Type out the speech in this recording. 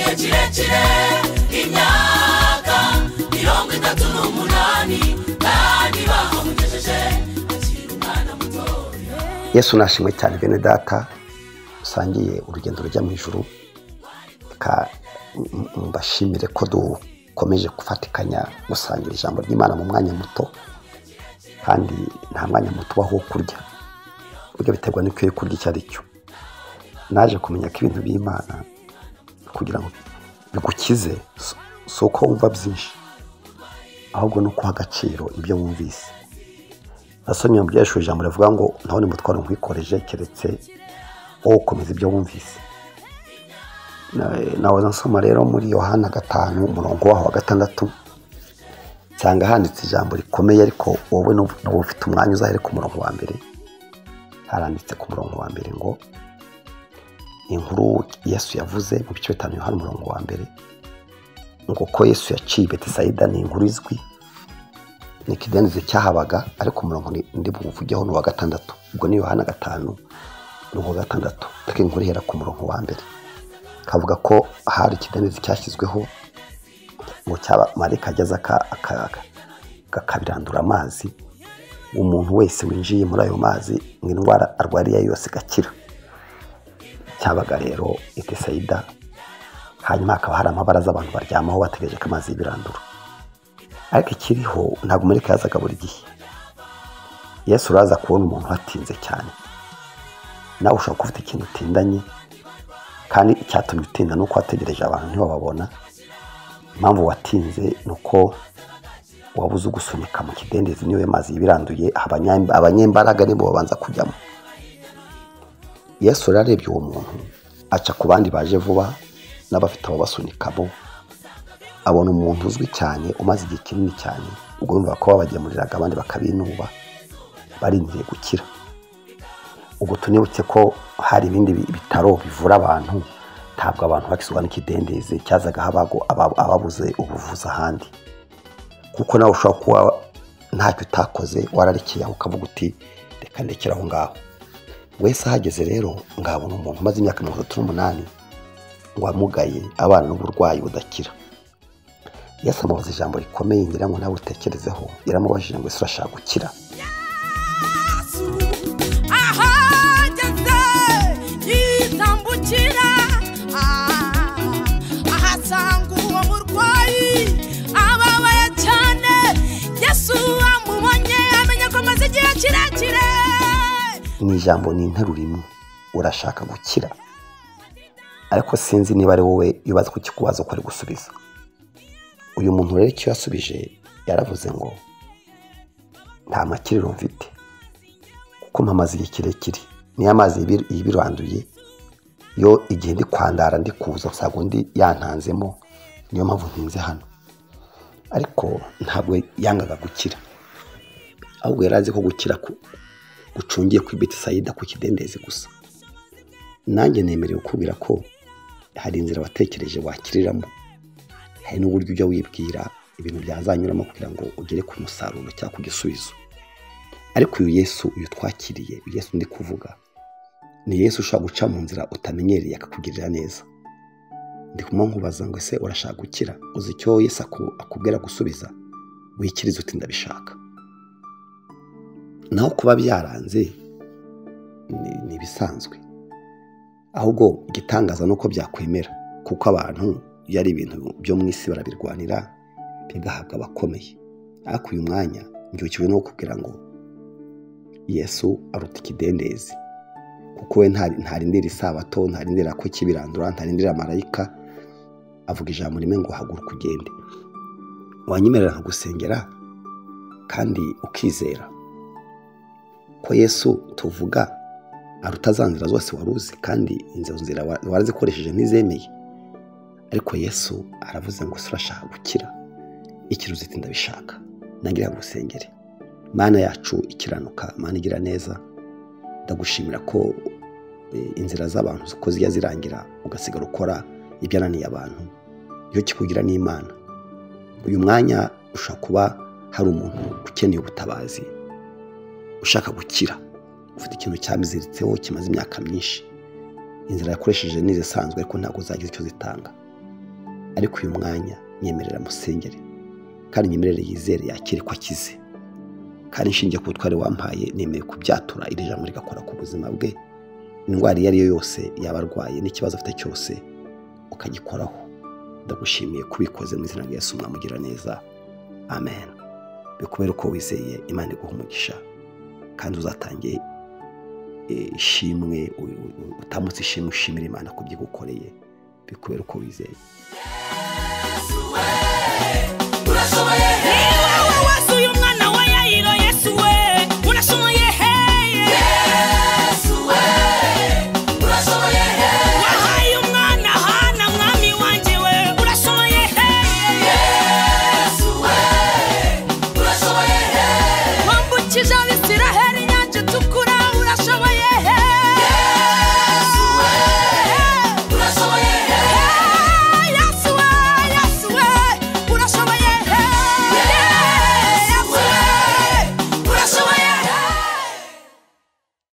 kirekire imyaka mirongo itatu n'umunani kandi bahamugejeje akiri umwana mutoya yesu nashimwe cyane bene data usangiye urugendo rujya mu ijuru reka mbashimire ko dukomeje gufatikanya gusangira ijambo ry'imana mu mwanya muto kandi nta mwanya muto ubaho wo kurya buryo biterwa n'icyo uri kurya icyo ari cyo naje kumenya ko ibintu by'imana kugira ngo bigukize si- si uko wumva byinshi ahubwo ni ukuha agaciro ibyo wumvise nasomye mu byeshuri ijambo rivuga ngo ntaho ni mutwaro nkwikoreje keretse wowe ukomeza ibyo wumvise Na- nahoza nsoma rero muri yohana gatanu umurongo waho wa gatandatu nsanga handitse ijambo rikomeye ariko wowe n'ubu n'ubu ufite umwanya uzahere ku murongo wa mbere haranditse ku murongo wa mbere ngo inkuru yesu yavuze mu bice bitanu yohana umurongo wa mbere ngo ko yesu yaciye betisayida ni inkuru izwi ni ikidendezi cyahabaga ariko umurongo ni- ndi buwuvugeho ni uwa gatandatu ubwo ni yohana gatanu ni uwa gatandatu ariko inkuru ihera ku murongo wa mbere kavuga ko hari ikidendezi cyashyizweho ngo cyaba marika ageze aka- aka- aka- kakabirandura amazi umuntu wese winjiye muri ayo mazi ngo indwara arwariye yose igakira cyabaga rero etesayida hanyuma hakaba hari amabaraza abantu baryamaho bategereje ko amazi y'ibirandura ariko ikiriho ntabwo marika yazaga buri gihe yesu uraza kubona umuntu uhatinze cyane nawe ushobora kuba ufite ikintu utindanye kandi icyatumye utinda ni uko wategereje abantu ntibababona impamvu watinze ni uko wabuze ugusunika mu kidendezi niyo ayo mazi yibiranduye abanya- abanyembaraga nibo babanza kujyamo yesu rero arebye uwo muntu aca ku bandi baje vuba n'abafite ababasunikamo abona umuntu uzwi cyane umaze igihe kinini cyane ubwo yumva ko babagemuriraga abandi bakabinuba barindiriye gukira ubwo tunibutse ko hari ibindi bi- bitaro bivura abantu ntabwo abantu bakizwa n'ikidendezi cyazagaho abago- aba- ababuze ubuvuzi ahandi kuko nawe ushobora kuba ntacyo utakoze wararekeye aho ukavuga uti reka ndekere aho ngaho wese ahageze rero ngabona umuntu umaze imyaka mirongo itatu n'umunani wamugaye abana n'uburwayi budakira yesu amubaza ijambo rikomeye ngira ngo nawe utekerezeho yaramubajije ngo ese urashaka gukira yesu ahageze yitambukira ah, ahasanga uwo murwayi ababaye cyane yesu amubonye amenya ko amaze igihe kirekire ni ijambo ni interuro imwe urashaka gukira ariko sinzi niba ari wowe yubaza ku kikubazo ko ari gusubiza uyu muntu rero icyo yasubije yaravuze ngo nta makiriro mfite kuko mpamaze igihe kirekire niyo amazi yibi- yibiranduye yo igihe ndi kwandara ndi kuza usanga undi yantanzemo niyo mpamvu ntinze hano ariko ntabwo yangaga gukira ahubwo yari azi ko gukira ku- gucungiye ku betisayida ku kidendezi gusa nanjye nemerewe kubwira ko hari inzira watekereje wakiriramo hari n'uburyo ujya wibwira ibintu byazanyuramo kugira ngo ugere ku musaruro cyangwa ku gisubizo ariko uyu yesu uyu twakiriye uyu yesu ndi kuvuga ni yesu ushobora guca mu nzira utamenyereye akakugirira neza ndi kumwe nkubaza ngo ese urashaka gukira uzi icyo yesu aku- akubwira gusubiza wikirize uti ndabishaka naho kuba byaranze ni ni ibisanzwe ahubwo igitangaza ni uko byakwemera kuko abantu iyo ari ibintu byo mu isi barabirwanira bigahabwa abakomeye ariko uyu mwanya mbyukiwe no kukubwira ngo yesu aruta ikidendezi kuko we nta- ntarindira isabato ntarindira ko kibirandura ntarindira marayika avuga ijambo rimwe ngo haguruka ugende wanyemerera nkagusengera kandi ukizera ko yesu tuvuga aruta za nzira zose wari uzi kandi izo nzira wa- warazikoresheje ntizemeye ariko yesu aravuze ngo se urashaka gukira ikiruzi iti ndabishaka nangira ngo usengere mana yacu ikiranuka mana igira neza ndagushimira ko e, inzira z'abantu ko zijya zirangira ugasigara ukora ibyananiye abantu iyo kikugira n'imana uyu mwanya ushobora kuba hari umuntu ukeneye ubutabazi ushaka gukira ufite ikintu cyamuziritseho kimaze imyaka myinshi inzira yakoresheje ni izisanzwe ariko ntabwo zagize icyo zitanga ariko uyu mwanya nyemerera musengere kandi nyemerere yizere yakire ko akize kandi nshingiye ku butware wampaye nemeye kubyatura iri jambo rigakora ku buzima bwe indwara iyo ari yo yose yaba arwaye n'ikibazo afite cyose ukagikoraho ndagushimiye kubikoze mu izina rya Yesu mwamugira neza amen bikubere uko wizeye imana iguha umugisha kandi uzatange eh, ishimwe u- u- utamutse ishimwe ushimira imana ku byo igukoreye bikubere uko wizeye Yesu we